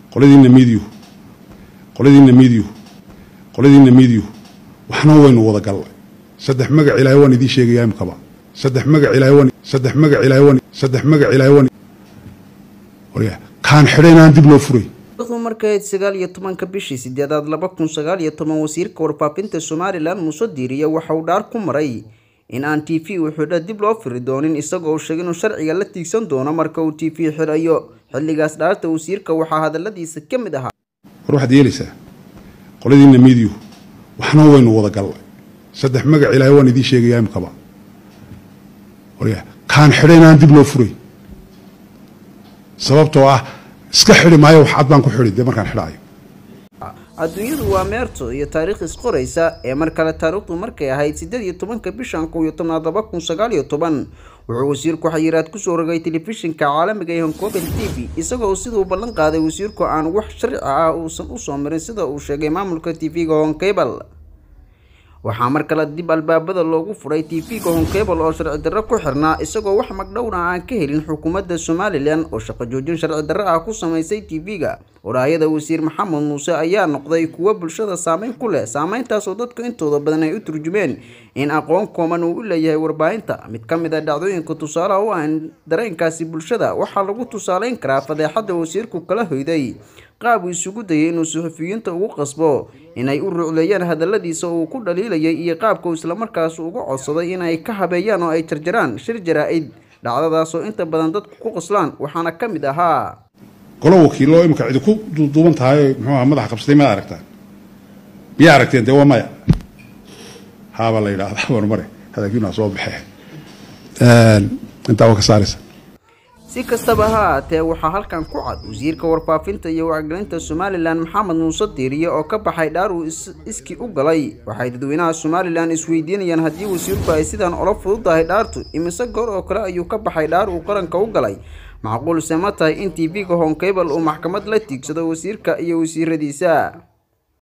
qoladiina midiyu qoladiina midiyu qoladiina midiyu waxna waynu wada gallay saddex magac ilaahay waan idiin sheegayaa imkaba saddex magac ilaahay waan saddex magac ilaahay waan saddex magac ilaahay waan warya kaan xidhaynaan dib loo furay taariikhdu markay ahayd sagaal iyo tobanka bishii sideedaad laba kun sagaal iyo toban wasiirka warfaafinta somalilan muuse diiriye waxa uu dhaar ku maray in aan t v u xidho dib loo firi doonin isagoo uu sheegay inuu sharciga la tiigsan doono marka uu t v xidhayo xilligaas dhaarta wasiirka waxaa hadaladiisa ka mid ahaa war waxaad yeelaysaa qoladiina midiyu waxna waynu wada gallay saddex magac ilaahay waan idiin sheegayaa imkaba warya kaan xidhaynaan dib loo furay sababtoo ah iska xidhi maayo wax cad baan ku xidhi dee markaan xidhaayo adduunyadu waa meerto iyo taariikh isqoraysa ee mar kale taariikhdu markay ahayd siddeed iyo tobanka bishan kow iyo tobnaad laba kun sagaal iyo toban wuxuu wasiirku xayiraad kusoo rogay telefishinka caalamiga ee honkobel t v isagoo siduu ballan qaaday wasiirku aan wax sharci ah uusan usoo marin sida uu sheegay maamulka t v-ga honkebel waxaa mar kale dib albaabada loogu furay t v-ga honkebel oo sharci darro ku xirnaa isagoo wax magdhowna aan ka helin xukuumadda somalilan oo shaqo joojin sharci darro ah ku samaysay t v-ga waraayada wasiir maxamed muuse ayaa noqday kuwo bulshada saameyn ku leh saameyntaasoo dadka intooda badan ay u turjumeen in aqoon kooban uu u leeyahay warbaahinta mid ka mid a dhacdooyinka tusaalaha u ah dareenkaasi bulshada waxaa lagu tusaaleyn karaa fadeexadda wasiirku kala hoyday qaab uu isugu dayay inuu suxufiyiinta ugu qasbo inay u rucleeyaan hadaladiisa uu ku dhaliilayay iyo qaabka uu islamarkaas uga codsaday inay ka habeeyaan oo ay jarjaraan shir jaraa-id dhacdadaasoo inta badan dadku ku qoslaan waxaana ka mid ahaa golo wakiiloo imika cidi ku duuduuban tahay muxuuaha madaxa qabsatay maad aragtaan miyaa aragteen dee waa maya haabaa la yidhaahdaa warmare hadalkiinaa soo baxee intaa waa ka saaraysa si kastaba ha ahaatee waxaa halkan ku cad wasiirka warfaafinta iyo wacgelinta somalilan maxamed muuse diiriye oo ka baxay dhaar uu iski u galay waxay dadweynaha somalilan isweydiinayaan haddii wasiirku ay sidaan ola fududahay dhaartu imise goor oo kale ayuu ka baxay dhaar uu qaranka u galay macquulse ma tahay in t v-ga honkebel uu maxkamad la tiigsado wasiirka iyo wasiiradiisa